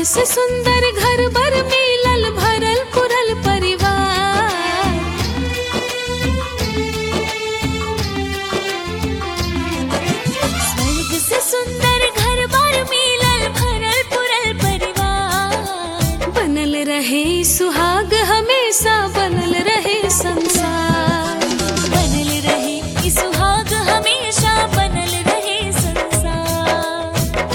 से सुंदर घर बर मिलल भरल पुरल परिवार स्वर्ग से सुंदर घर बार मिलल भरल पुरल परिवार बनल रहे सुहाग हमेशा बनल रहे संसार बनल रहे ई सुहाग हमेशा बनल रहे संसार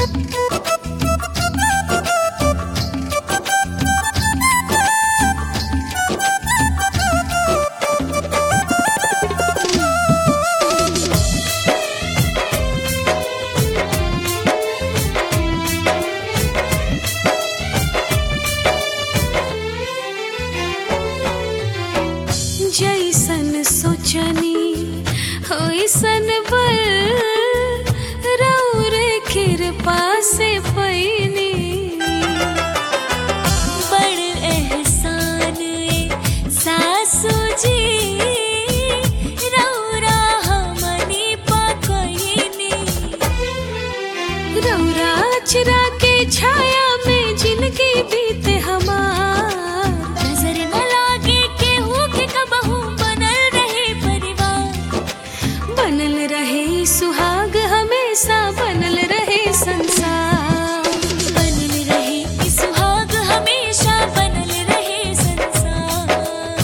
जैसन सोचनी होइसन बल रौरे कृपा से पैनी बड़ एहसान ए सासू जी रौरा हमनी पकईनी रौरा चिरा के छाया में जिनकी बीते हमार नजर न लागे केहू के कबहू बनल रहे परिवार बनल रहे सुहाग हमेशा बनल रहे संसार बनल रहे ई सुहाग हमेशा बनल रहे संसार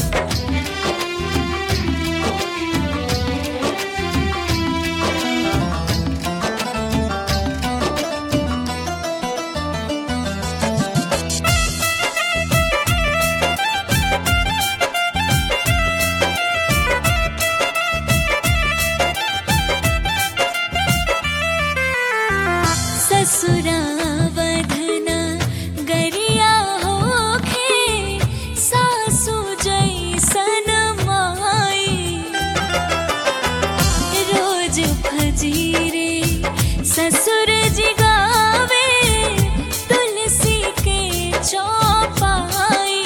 ससुरावधना गरिया होखे सासु जैसन माई रोज फजीरे ससुर जी गावे तुलसी के चौपाई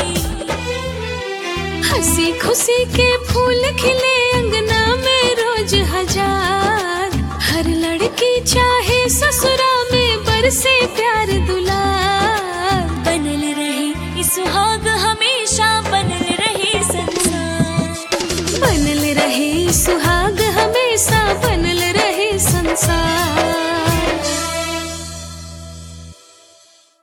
हंसी खुशी के फूल खिले अंगना में रोज हजार हर लड़की चाहे ससुरा में बरसे प्यार दुलार बनल रहे ई सुहाग हमेशा बनल रहे संसार बनल रहे ई सुहाग